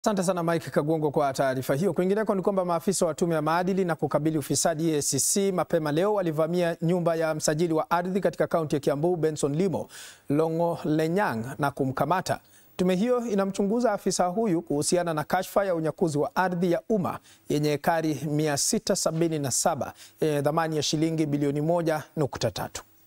Asante sana Mike Kagongo kwa taarifa hiyo. Kwingineko ni kwamba maafisa wa tume ya maadili na kukabili ufisadi EACC mapema leo walivamia nyumba ya msajili wa ardhi katika kaunti ya Kiambu Benson Limo Longo Lenyang na kumkamata. Tume hiyo inamchunguza afisa huyu kuhusiana na kashfa ya unyakuzi wa ardhi ya umma yenye ekari 677 yenye thamani ya shilingi bilioni 1.3.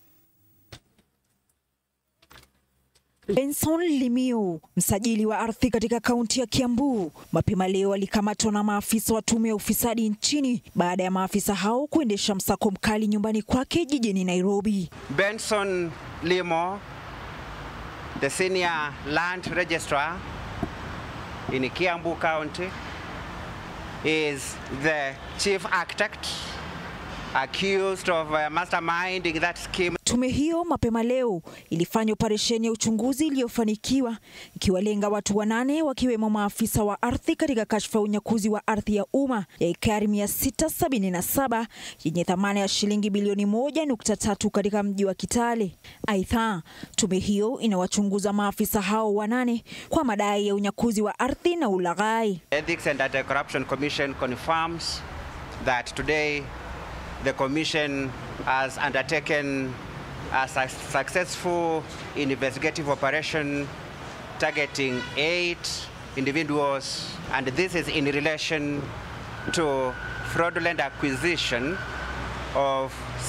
Benson Limio, msajili wa ardhi katika kaunti ya Kiambu, mapema leo alikamatwa na maafisa wa tume ya ufisadi nchini baada ya maafisa hao kuendesha msako mkali nyumbani kwake jijini Nairobi. Benson Limo, the senior land registrar in Kiambu County, is the chief architect accused of uh, masterminding that scheme. Tume hiyo mapema leo ilifanya operesheni ya uchunguzi iliyofanikiwa ikiwalenga watu wanane wakiwemo maafisa wa ardhi katika kashfa ya unyakuzi wa ardhi ya umma ya ekari 677 yenye thamani ya shilingi bilioni 1.3 katika mji wa Kitale. Aidha, tume hiyo inawachunguza maafisa hao wanane kwa madai ya unyakuzi wa ardhi na ulaghai. Ethics and Anti-Corruption Commission confirms that today the commission has undertaken a su- successful investigative operation targeting eight individuals, and this is in relation to fraudulent acquisition of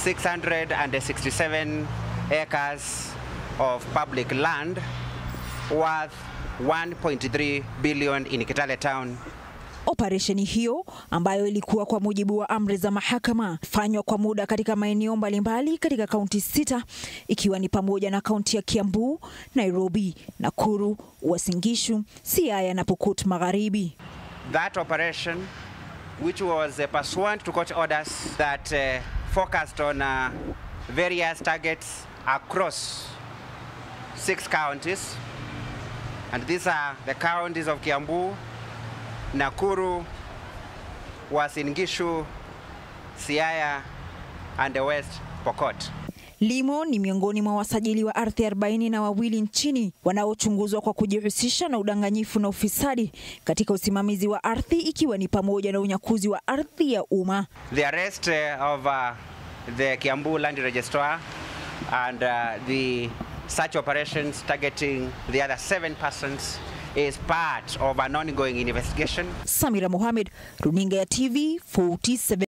667 acres of public land worth 1.3 billion in Kitale town. Operesheni hiyo ambayo ilikuwa kwa mujibu wa amri za mahakama fanywa kwa muda katika maeneo mbalimbali katika kaunti sita ikiwa ni pamoja na kaunti ya Kiambu, Nairobi, Nakuru, Uasin Gishu, Siaya na Pokot Magharibi. that operation, which was uh, pursuant to court orders that uh, focused on uh, various targets across six counties. And these are the counties of Kiambu, Nakuru, Uasin Gishu, Siaya, and the West Pokot. Limo ni miongoni mwa wasajili wa ardhi arobaini na wawili nchini wanaochunguzwa kwa kujihusisha na udanganyifu na ufisadi katika usimamizi wa ardhi ikiwa ni pamoja na unyakuzi wa ardhi ya umma. The arrest uh, of uh, the Kiambu Land Registrar and uh, the search operations targeting the other seven persons is part of an ongoing investigation. Samira Mohamed, runinga ya TV 47.